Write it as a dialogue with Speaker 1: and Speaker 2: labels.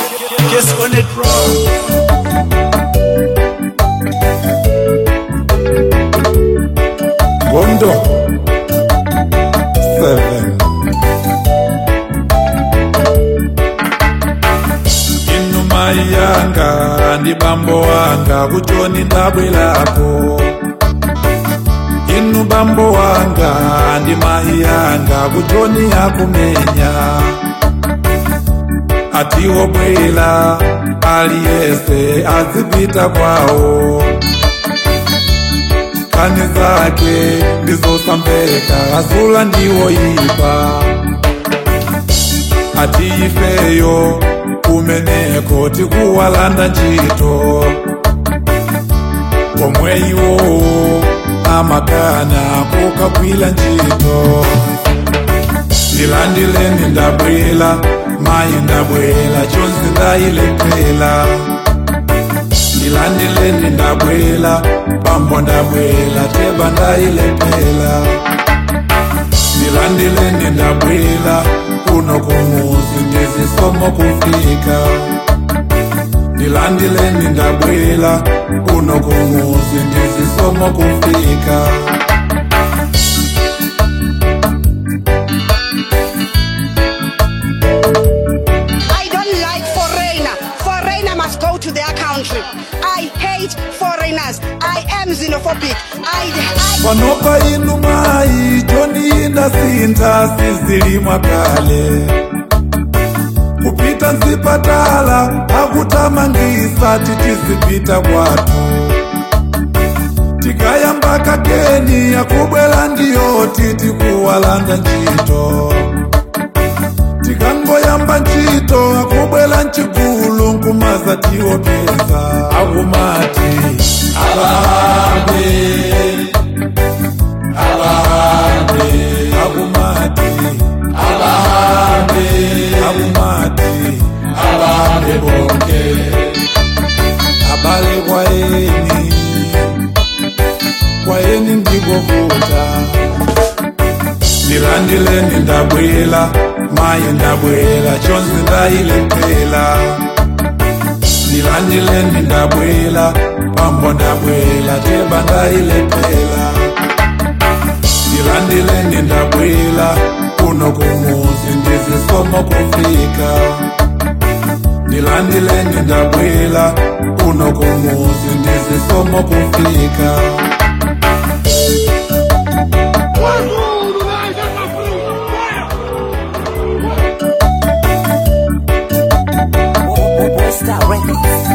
Speaker 1: Guess on it wrong.
Speaker 2: Bondo seven. Inu mai yanga ndi bambo wanga kuchoni ndabwelapo inu bambo wanga ndi mai yanga kuchoni akumenya atiwo bwela aliyese azipita kwawo kani zake ndizosambeka asula ndiwo ipa ati ifeyo kumeneko tikuwalanda ntchito omwe iwowo amakana kukagwira ntchito ndilandileni ndabwela mayi ndabwela chonse ndayilephera ndilandileni ndabwela bambo ndabwela teba ndayilephera ndilandileni ndabwela kuno kumuzi ndizisomo kufika ndilandileni ndabwela kuno kumuzi ndizisomo kufika
Speaker 3: I don't like foreigner. Foreigner must go to their country. I hate foreigners. I am xenophobic. I, I
Speaker 2: panopa inu mai joni ndasinta sizilimwa kale kupita nzipatala akutamangisa titizipita kwatu tikayamba kakeni akubwela ndiyoti tikuwalanda ntchito tikangoyamba ntchito akubwela ncikulu nkumaza tiwopeza akumati abahambe abahambe akumati abahambe akumati abahambe bonke abale kwaeni kwaeni ndikovuta ndilandileni ndabwela mayi ndabwela chonse ndayilephera ndilandileni ndabwela bambo ndabwela teba ndayilephera ndilandileni ndabwela kuno kumuzi ndizisomo kufika ndilandileni ndabwela kuno kumuzi ndizisomo kufika
Speaker 4: Star Records.